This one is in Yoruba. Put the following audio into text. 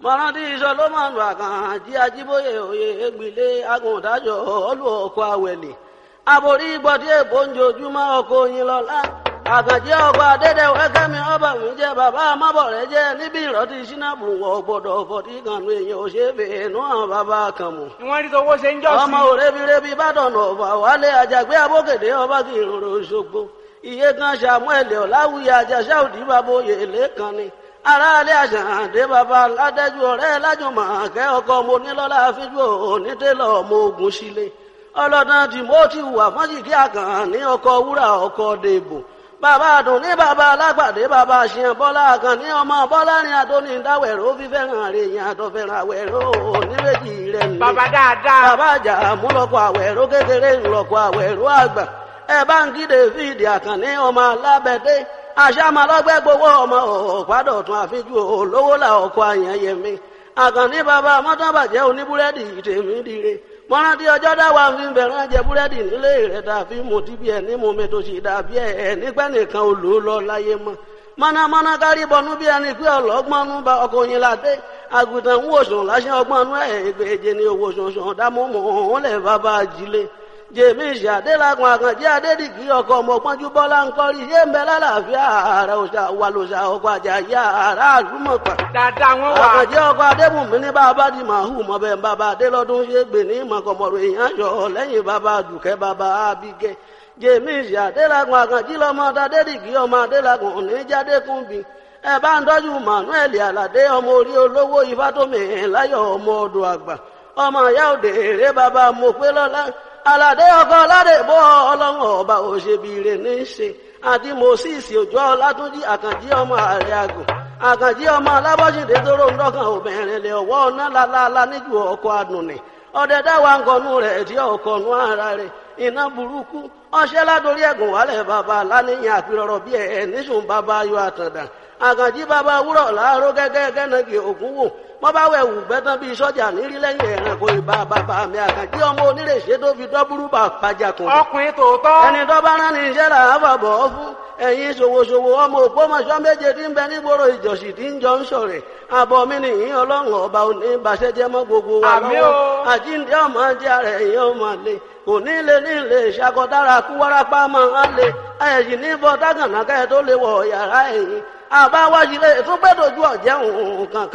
mọ̀rántí solomon àkànjí ajíbóyè òye ègbìlé agùntàjọ ọlù ọkọ̀ àwẹ̀lẹ̀ àbòrí gbọ̀dí èbó ń jojúmọ́ ọkọ̀ oyin lọ́la àkànjí ọkọ̀ adédèwé kẹ́mi ọba mi jẹ́ bàbá amábọ̀rẹ́ jẹ́ níbi ìrọ́tí sínábù wọ̀ gbọ́dọ̀ fọ̀tí kanu èèyàn ò ṣe é fèé nú àwọn bàbá kan mọ̀ ìwọ́n rí tọwọ́ ṣe ń jọ́ sí. ọmọ òrebirebi bàdàn ọ̀fà wálé àjàgbé abókèdè ọba kì í rorò ṣogbo iye kan samuel ọ̀làwùyí àjàṣà òdì bàbá oyè lẹ́kan ni aráalé àṣàǹdé bàbá ládẹ́jú ọ̀rẹ́ lájùmọ̀ kẹ́ ọkọ mo nílọ́lá fíjú onítẹ̀lọ́ ọmọ ogun sílé ọlọ́dàn timothy wà fọ́njìkí àkàn ní ọkọ̀ wúrà ọkọ̀ dèbò bàbá àdùn ní bàbá alágbàdé bàbá àṣìyàn bọ́lá àkàn ní ọmọ bọ́lá ní adóní dáwẹ̀rọ fífẹ́ràn rẹ̀ yàn àtọ̀fẹ́ràn àwẹ̀rọ oníwèjì rẹ̀ nílé bàbá dáadáa. bàbá àjà múlọ́kọ̀ àwẹ̀rọ kékeré ńlọ́kọ̀ àwẹ̀rọ àgbà ẹ bá ń kí david àkànní ọmọ alábẹ́dé àṣàmàlọ́gbẹ́ gbowó ọmọ ọ̀pádọ̀tún àfijú olówó là ọkọ̀ àyànyẹmí àkànní bàbá mọ́tàbàjẹ́ oníbúrẹ́dì tèmi dire mọ́rántí ọjọ́ dáwà fi ń bẹ̀rẹ̀ jẹ búrẹ́dì nílé rẹ̀ tàbí mo ti bí ẹ̀ ní mo mi tó ṣe dàbí ẹ̀ nípẹ́ nìkan ò lò ó lọ láyé mọ́ mọ́nàmọ́ná kárí bọnú bí ẹni pé ọlọ́gbọ́n nú bá ọkọ̀ yín ládé àgùntàn ń wòsàn láṣẹ ọgbọ́n nú ẹ̀ ìgbèje ni owó sọ̀sọ̀ dámọ́mọ́ òun lẹ̀ bàbá ajílé jèmi ìṣàdélagun àkànjẹ adédìgí ọkọ ọmọpọnjú bọlá ń kọrí yé ń bẹ lálàáfíà ààrẹ òṣà wà lòṣà ọkọ àjàyí ààrẹ àdúmọpà dáadáa wọn wà. àkànjẹ ọkọ adébùnmí ní bàbá di màhù mọbẹ bàbá adélọdún ṣe gbè ní mọkànmọrò èèyàn yọ lẹ́yìn bàbá dùkẹ́ bàbá abigẹ jèmi ìṣàdélagun àkànjí lọmọ adédìgí ọmọ adélagun oníjàdékùnbí ẹ bá ń tọ́jú manuel aládé ọmọ orí olówó ifátómi láyọ̀ ọmọ ọdọ àgbà ọmọ ìyá òde èrè bàbá mọ̀pẹ́lọ́lá aládé ọkọ aládé bọ ọlọ́run ọba òṣèbìrè ní í ṣe àti moses òjò ọlátúnjì àkànjí ọmọ ààrẹ àgùn àkànjí ọmọ alábọ́sídé tóró ń dọ́kàn obìnrin lè ọwọ́ ọ̀nà lálálá níjú ọkọ̀ àdùnnì ọdẹ dáwà ńkọnú rẹ̀ tí ọkọ̀nú ara rẹ̀ iná burúkú ọṣẹ́ ládórí ẹ̀gùn wálẹ̀ bàbá aláníyàn àpérọ̀rọ̀ bí ẹ̀ níṣùn bàbá ayọ̀ àtàndà àkànjí bàbá wúrọ̀ láàárọ̀ gẹ́gẹ́ gẹ́nàgì ògún wò wọ́n bá wẹ̀ wù gbẹ́tàn bíi sọ́jà nírí lẹ́yìn ẹ̀rànkò ìbá bàbá mi àkànjí ọmọ onírèṣẹ́ tó fi dọ́búrú bà pàjàkùn. ọkùnrin tòótọ́. ẹni tó bá rán ní iṣẹ́ là á fàbọ̀ ọ́ fún ẹ̀yin ṣòwòṣòwò ọmọ òpómọṣọ́ méje tí ń bẹ nígboro ìjọsì tí ń jọ ń sọ̀rẹ̀ àbọ̀ mi nìyí ọlọ́run ọba òní ìbàṣẹ́jẹ́ mọ́ gbogbo wa Àmín lọ́wọ́ o. àjíǹde ọmọ jẹ́ ara ẹ̀yìn ọmọ lè kò ní lè ní lè ṣàkọdára kú wárápá máa ń lè ẹ̀yìn ní bọ́ dágànnákẹ́ tó lè wọ̀ yàrá ẹ̀yìn àbáwájú lè tún gbẹ́dọ̀jú ọ̀jẹ̀ òun kan